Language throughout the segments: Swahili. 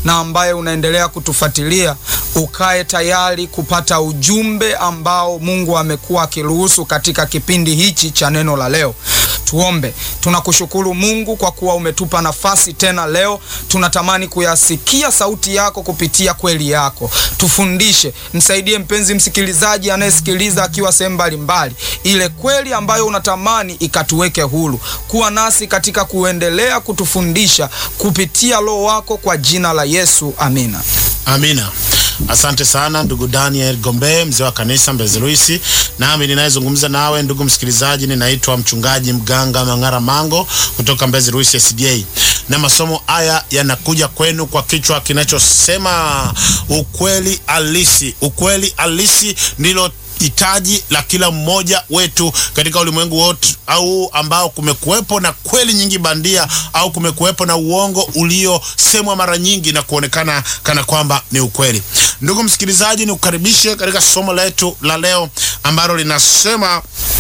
na ambaye unaendelea kutufuatilia, ukae tayari kupata ujumbe ambao Mungu amekuwa akiruhusu katika kipindi hichi cha neno la leo. Tuombe. Tunakushukuru Mungu kwa kuwa umetupa nafasi tena leo. Tunatamani kuyasikia sauti yako kupitia kweli yako. Tufundishe, msaidie mpenzi msikilizaji anayesikiliza akiwa sehemu mbalimbali, ile kweli ambayo unatamani ikatuweke huru. Kuwa nasi katika kuendelea kutufundisha kupitia Roho wako, kwa jina la Yesu, amina. Amina. Asante sana ndugu Daniel Gombe, mzee wa kanisa Mbezi Luisi. Nami ninayezungumza nawe ndugu msikilizaji, ninaitwa mchungaji mganga Mang'ara Mango kutoka Mbezi Luisi SDA, na masomo haya yanakuja kwenu kwa kichwa kinachosema ukweli halisi. Ukweli halisi ndilo hitaji la kila mmoja wetu katika ulimwengu wote, au ambao kumekuwepo na kweli nyingi bandia au kumekuwepo na uongo uliosemwa mara nyingi na kuonekana kana kwamba ni ukweli. Ndugu msikilizaji, nikukaribishe katika somo letu la leo ambalo linasema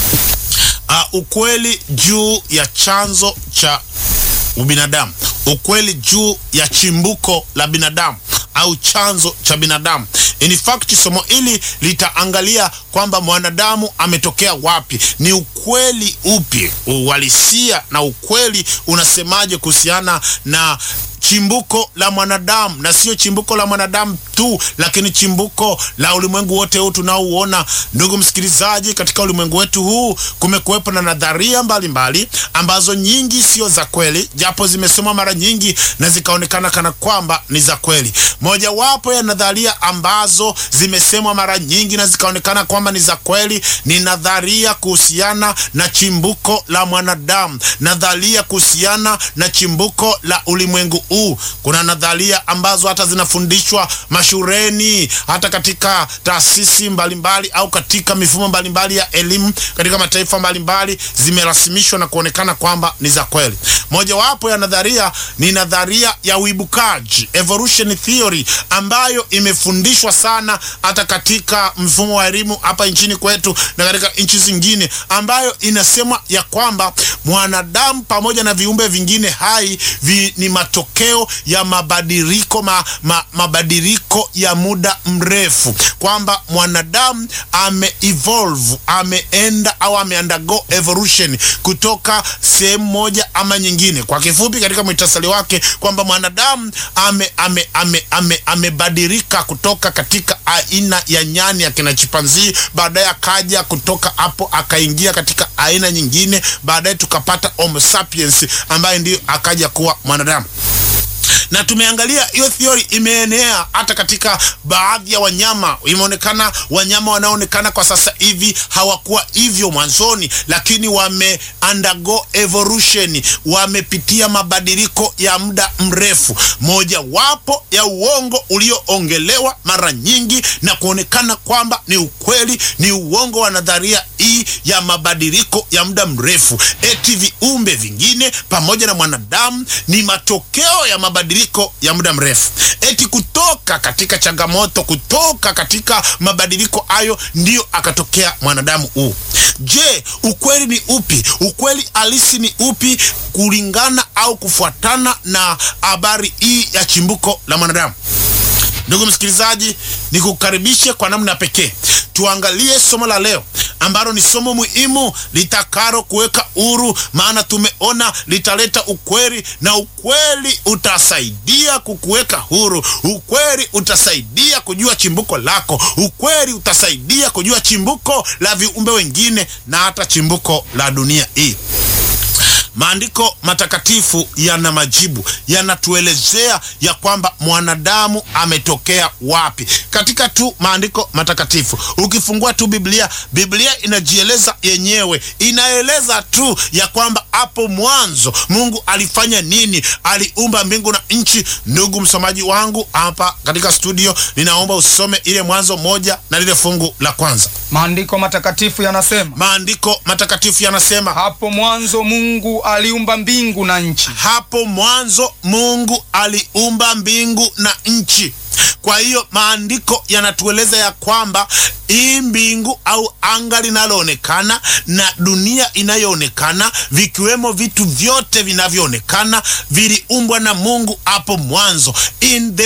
uh, ukweli juu ya chanzo cha ubinadamu, ukweli juu ya chimbuko la binadamu au chanzo cha binadamu. In fact, somo hili litaangalia kwamba mwanadamu ametokea wapi, ni ukweli upi, uhalisia na ukweli unasemaje kuhusiana na chimbuko la mwanadamu, na sio chimbuko la mwanadamu tu, lakini chimbuko la ulimwengu wote huu tunaouona. Ndugu msikilizaji, katika ulimwengu wetu huu kumekuwepo na nadharia mbalimbali mbali, ambazo nyingi sio za kweli, japo zimesomwa mara nyingi na zikaonekana kana kwamba ni za kweli. Mojawapo ya nadharia ambazo zimesemwa mara nyingi na zikaonekana kwamba ni za kweli ni nadharia kuhusiana na chimbuko la mwanadamu, nadharia kuhusiana na chimbuko la ulimwengu huu. Kuna nadharia ambazo hata zinafundishwa mashuleni, hata katika taasisi mbalimbali au katika mifumo mbalimbali ya elimu katika mataifa mbalimbali, zimerasimishwa na kuonekana kwamba ni za kweli. Mojawapo ya nadharia ni nadharia ya uibukaji, evolution theory, ambayo imefundishwa sana hata katika mfumo wa elimu hapa nchini kwetu na katika nchi zingine, ambayo inasema ya kwamba mwanadamu pamoja na viumbe vingine hai vi, ni matokeo ya mabadiliko ma, ma, mabadiliko ya muda mrefu, kwamba mwanadamu ame evolve ameenda au ame undergo evolution kutoka sehemu moja ama nyingine. Kwa kifupi, katika mwitasali wake kwamba mwanadamu ame ame ame ame amebadilika kutoka katika aina ya nyani ya kina chimpanzii, baadaye akaja kutoka hapo akaingia katika aina nyingine, baadaye tukapata Homo sapiens ambaye ndiyo akaja kuwa mwanadamu na tumeangalia hiyo theory imeenea hata katika baadhi ya wanyama. Imeonekana wanyama wanaoonekana kwa sasa hivi hawakuwa hivyo mwanzoni, lakini wame undergo evolution, wamepitia mabadiliko ya muda mrefu. Mojawapo ya uongo ulioongelewa mara nyingi na kuonekana kwamba ni ukweli ni uongo wa nadharia hii ya mabadiliko ya muda mrefu, eti viumbe vingine pamoja na mwanadamu ni matokeo ya mabadiliko ya muda mrefu, eti kutoka katika changamoto, kutoka katika mabadiliko hayo ndiyo akatokea mwanadamu huu. Je, ukweli ni upi? Ukweli halisi ni upi kulingana au kufuatana na habari hii ya chimbuko la mwanadamu? Ndugu msikilizaji, nikukaribishe kwa namna pekee tuangalie somo la leo ambalo ni somo muhimu litakalo kuweka huru, maana tumeona litaleta ukweli na ukweli utasaidia kukuweka huru. Ukweli utasaidia kujua chimbuko lako. Ukweli utasaidia kujua chimbuko la viumbe wengine na hata chimbuko la dunia hii. Maandiko matakatifu yana majibu, yanatuelezea ya kwamba mwanadamu ametokea wapi. Katika tu maandiko matakatifu, ukifungua tu Biblia, Biblia inajieleza yenyewe, inaeleza tu ya kwamba hapo mwanzo Mungu alifanya nini, aliumba mbingu na nchi. Ndugu msomaji wangu hapa katika studio, ninaomba usome ile Mwanzo moja na lile fungu la kwanza. Maandiko matakatifu yanasema, Maandiko matakatifu yanasema hapo mwanzo Mungu aliumba mbingu na nchi. hapo mwanzo Mungu aliumba mbingu na nchi. Kwa hiyo maandiko yanatueleza ya kwamba hii mbingu au anga linaloonekana na dunia inayoonekana vikiwemo vitu vyote vinavyoonekana viliumbwa na Mungu hapo mwanzo in the